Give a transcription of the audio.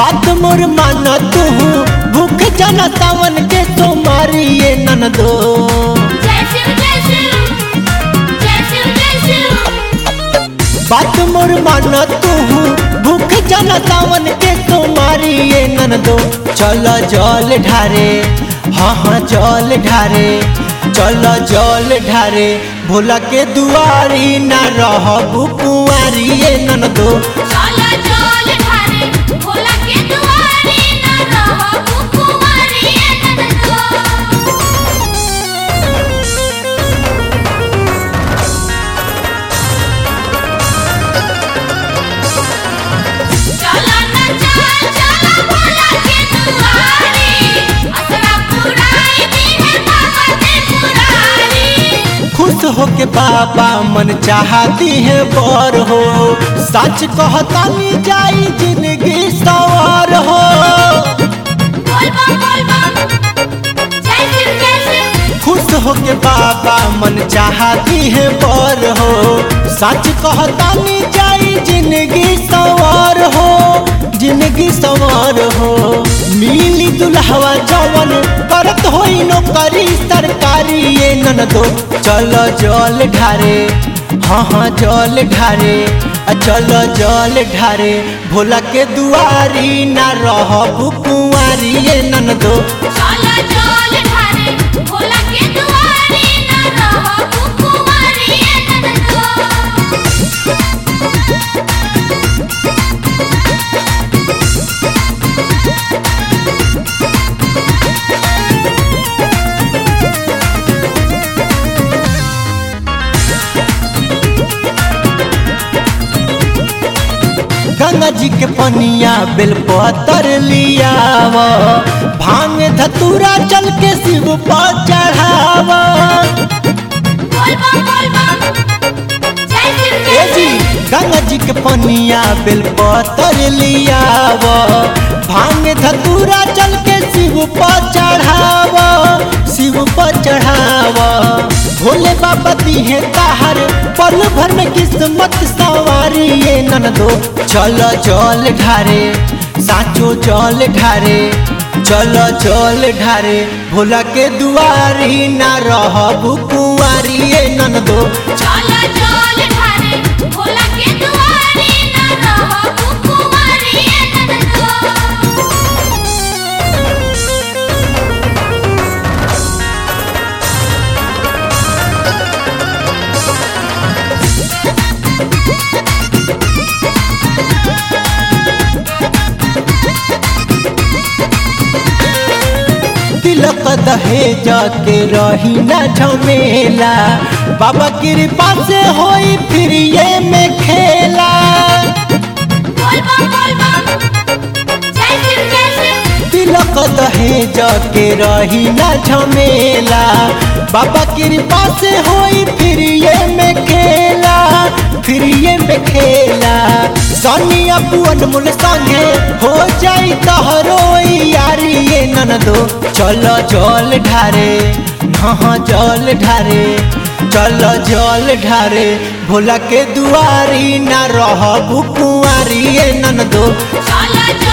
बात मोर माना तू भूख जाना सावन के तो मारिए नन दो जय शिव जय शिव जय शिव जय शिव बात मोर माना तू भूख जाना सावन के तो मारिए नन दो चल जल ढारे हाँ हाँ जल ढारे चल जल ढारे भोला के दुआरी ना रहबू कुंवारिए नन दो चला चल ढारे भोला के दुआरे न रहबू कुंवारी ननदो चला न चल चला भोला के दुआरे असरा पुराई दी है बाबा ते पुरारी खुश हो के बाबा मन चाहती है बर हो सच कहता नी जाई जिंदगी सवार हो बोल बम बोल बम जय शिव जय शिव खुश हो के बाबा मन चाहती है बर हो सच कहता नी जाई जिंदगी सवार हो जिंदगी सवार हो मिली दुल्हवा जवन करत होई नौकरी सरकारी ये नन दो चल जल ढारे हाँ हाँ जल ढारे आ चल जल ढारे भोला के दुआरी ना रहबू कुंवारी ये नन दो चला चल ढारे भोला के दुआरे न रहबू कुंवारी ननदो गंगा जी के पनिया बेल पतर लियाव भांग धतूरा चल के शिव पर चढ़ाव बोल बम बोल बम जय शिव ए जय जी शिव गंगा जी के पनिया बेल पतर लियाव भांग धतूरा चल के शिव पर चढ़ाव शिव पर चढ़ाव भोले बाबा दी है ताहर पल भर में किस्मत सवारी ये नन दो चल जल ढारे साचो जल ढारे चल जल ढारे भोला के दुआरी ना रहबू कुंवारी ये नन दो चला चल ढारे भोला के दुआरे न रहबू कुंवारी ननदो तिलक दहेज के रही ना झमेला बाबा कृपा से होई फिर ये में खेला बोल बम बोल बम जय शिव जय शिव तिलक दहेज के रही ना झमेला बाबा कृपा से होई फिर ये में खेला फिर ये में खेला सनिया पुअन मुल संगे हो जाई तहरो यारी ये नन दो चल जल ढारे हाँ जल ढारे चल जल ढारे भोला के दुआरी ना रहबू कुंवारी ये नन दो चला